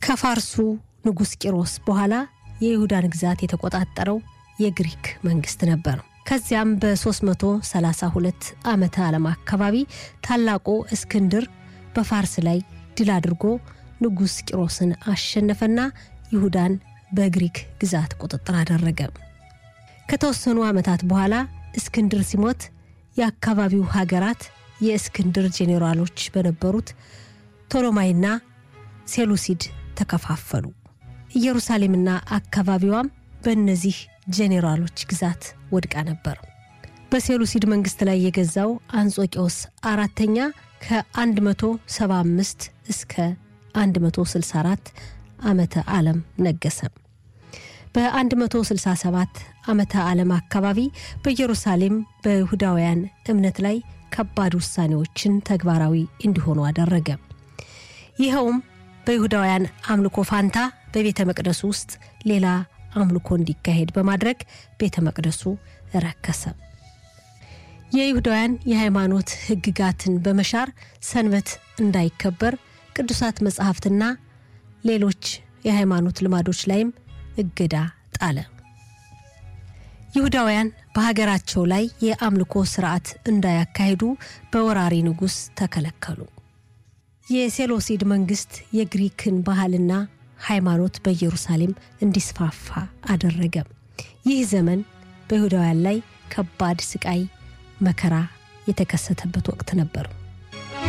ከፋርሱ ንጉሥ ቂሮስ በኋላ የይሁዳን ግዛት የተቆጣጠረው የግሪክ መንግስት ነበር። ከዚያም በ332 ዓመተ ዓለም አካባቢ ታላቁ እስክንድር በፋርስ ላይ ድል አድርጎ ንጉሥ ቂሮስን አሸነፈና ይሁዳን በግሪክ ግዛት ቁጥጥር አደረገ። ከተወሰኑ ዓመታት በኋላ እስክንድር ሲሞት የአካባቢው ሀገራት የእስክንድር ጄኔራሎች በነበሩት ቶሎማይና ሴሉሲድ ተከፋፈሉ። ኢየሩሳሌምና አካባቢዋም በእነዚህ ጄኔራሎች ግዛት ወድቃ ነበር። በሴሉሲድ መንግስት ላይ የገዛው አንጾቂዎስ አራተኛ ከ175 እስከ 164 ዓመተ ዓለም ነገሰ። በ167 ዓመተ ዓለም አካባቢ በኢየሩሳሌም በይሁዳውያን እምነት ላይ ከባድ ውሳኔዎችን ተግባራዊ እንዲሆኑ አደረገ። ይኸውም በይሁዳውያን አምልኮ ፋንታ በቤተ መቅደሱ ውስጥ ሌላ አምልኮ እንዲካሄድ በማድረግ ቤተ መቅደሱ ረከሰ። የይሁዳውያን የሃይማኖት ሕግጋትን በመሻር ሰንበት እንዳይከበር ቅዱሳት መጻሕፍትና ሌሎች የሃይማኖት ልማዶች ላይም እገዳ ጣለ። ይሁዳውያን በሀገራቸው ላይ የአምልኮ ስርዓት እንዳያካሂዱ በወራሪ ንጉሥ ተከለከሉ። የሴሎሲድ መንግስት የግሪክን ባህልና ሃይማኖት በኢየሩሳሌም እንዲስፋፋ አደረገ። ይህ ዘመን በይሁዳውያን ላይ ከባድ ስቃይ፣ መከራ የተከሰተበት ወቅት ነበር።